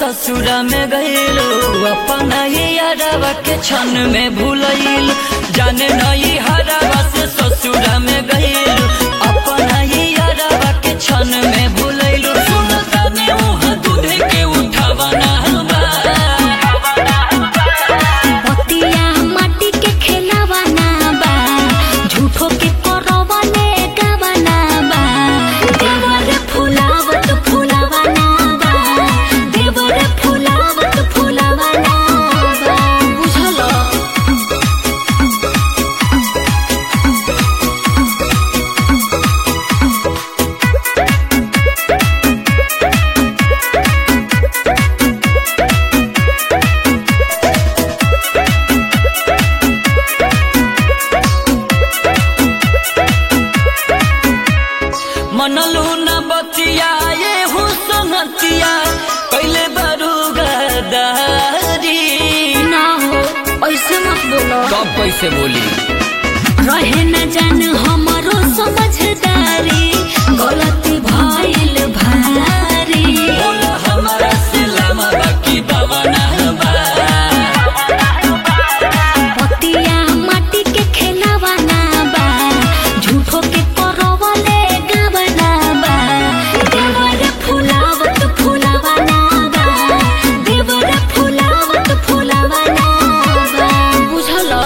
ससुरा में गईलू अपना ही यारवा के क्षण में भूलैल जाने नहीं हरावा से ससुरा में गईलू अपना ही यारवा के क्षण में भूलैलू सुनता ने उहाँ दूध के उठावा ना पतिया माटी के खेलावा ना बा झूठो के करवा ने गावा ना बा देवर फुलावत फुलावा ना बा देवर फुलावत फुलावा ना बा बुझलो मनलू न बतिया ये हुसनतिया कैले बारू गदारी ना हो ऐसे मत बोलो कब कैसे बोली रहे न जान हमरो समझदारी गलती भइल भारी बोला हमारा सिलामा बाकी दवाना बा पतिया माटी के खेलावा ना बा झूठो के करवले गावा ना बा देवर फुलावत फुलावा ना बा देवर फुलावत फुलावा ना बा बुझलो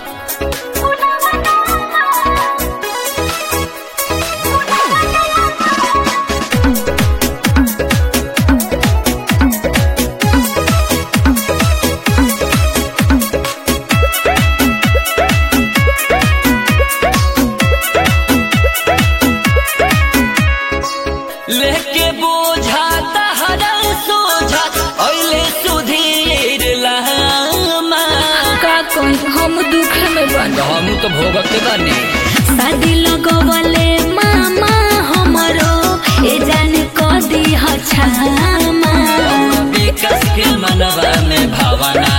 लेके बोझा तहरा सोझा ऐले सुधीर लामा का कोई हम दुख में बन हम तो भोगते बानी शादी लगवले मामा हमरो ए जान क दी हछामा विकास के मनवा में भावना